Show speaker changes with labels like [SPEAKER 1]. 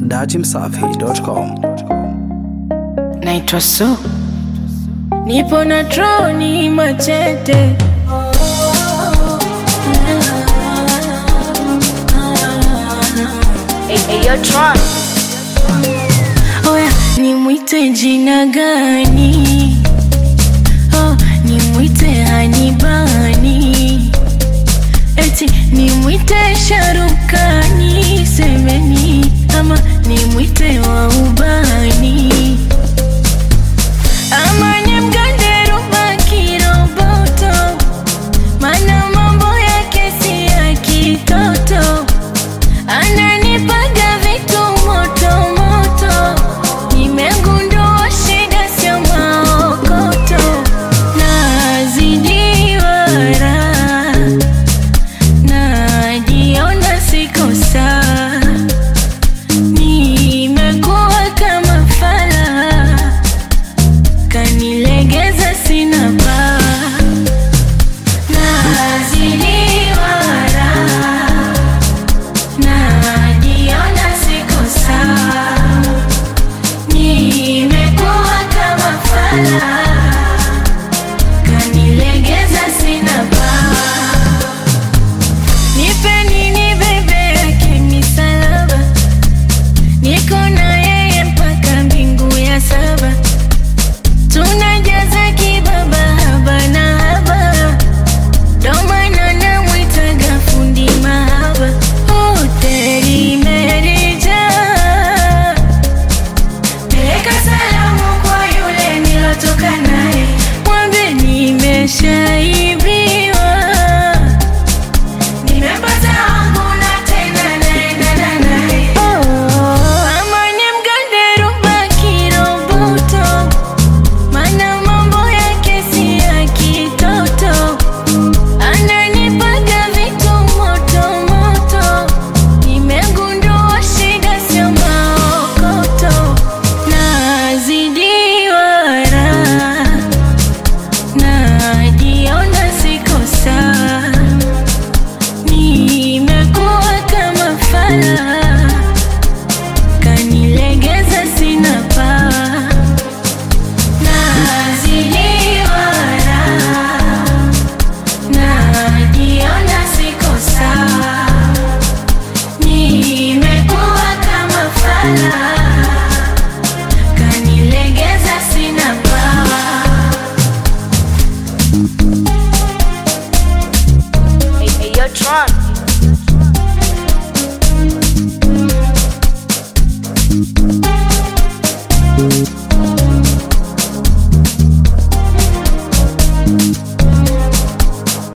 [SPEAKER 1] dachimsafi.com.
[SPEAKER 2] naitwa Su, nipo na troni machete oya nimwite jina gani oh, nimwite hanibani eti nimwite sharukani semeni ama nimwite wa ubani ama nimgande ruba kiroboto mana mambo yake si ya kitoto ananipaga vitu moto moto nimegundua shida sio maokoto nazidiwa raha najiona siko sawa nimekuwa kama fala kanilegeza sina paa naziliwa raha najiona siko sawa nimekuwa kama fala kanilegeza sina paa nipeni ni bebe yake misalaba niko na yeye mpaka mbingu ya saba tunajaza kibaba haba na haba domana namwitaga fundi mahaba hoteli merija peleka salamu kwa yule nilotoka naye mwambe nimeshaibiwa nimepata wangu na tena naendana naye ama nimgande ruba kiroboto mana mambo yake si ya kitoto ananipaga vitu moto moto nimegundua shida sio maokoto nazidiwa raha najiona siko sawa nimekuwa kama fala kanilegeza sina paa naziliwa raha najiona siko sawa nimekuwa kama fala kanilegeza sina paa
[SPEAKER 3] Hey, hey, yo, Tron.